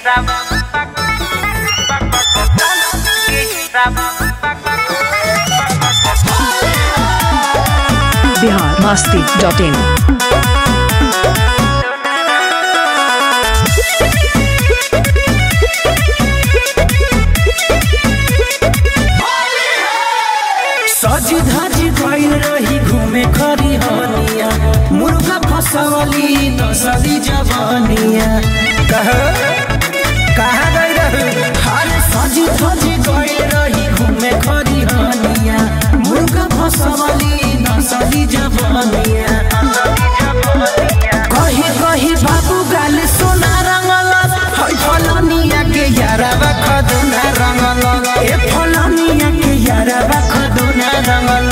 Bihar Masti dot in सज धज गइल रही घूमे खरी हनिया मुर्गा फसवली नसली जवानिया कह कहाँ गई रही हर सज धज गइल रही घूमे खरी हनिया मुर्गा फसवली नसली जवानिया कही कही बाबू गाल सोना रंगल है फलनिया के यारवा खदुना रंगल ए फलनिया के यारवा खदुना रंगल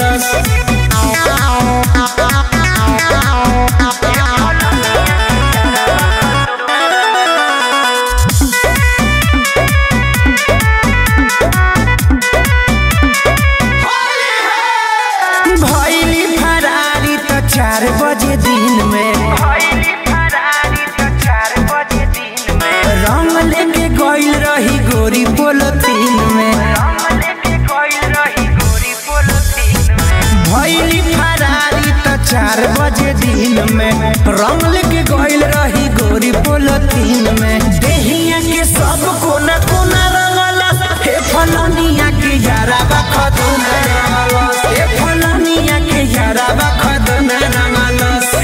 भैली फरारी त चार बजे दिन में रंग लेके गइल रही गोरी पोलतीन में भैली फरारी त चार बजे दिन में रंग लेके गइल रही गोरी पोलतीन में देहिया के सब कोना कोना रंगल हे फलनिया के यारा बखदुना रंगल हे फलनिया के यारा बखदुना रंगल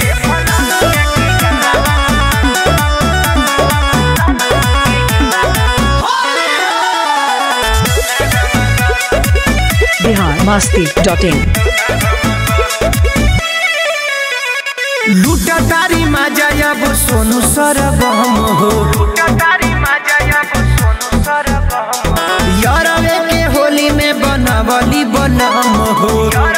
बिहार मस्ती डॉट इन लूटा तारी माजा अब सोनू सरबम हो यारवे के होली में बनवली बनम हो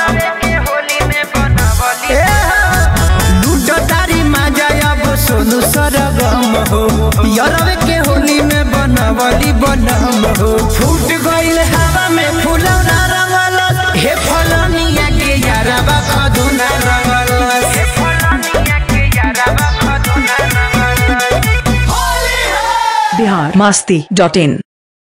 ए, लूटा तारी माजा अब सोनू सरगम हो यारवे के होली में बनवली बनम हो फूट गइल हवा में फुलौना रंगल हे फलनिया के यारवा खदुना रंगल बिहार मस्ती डॉट इन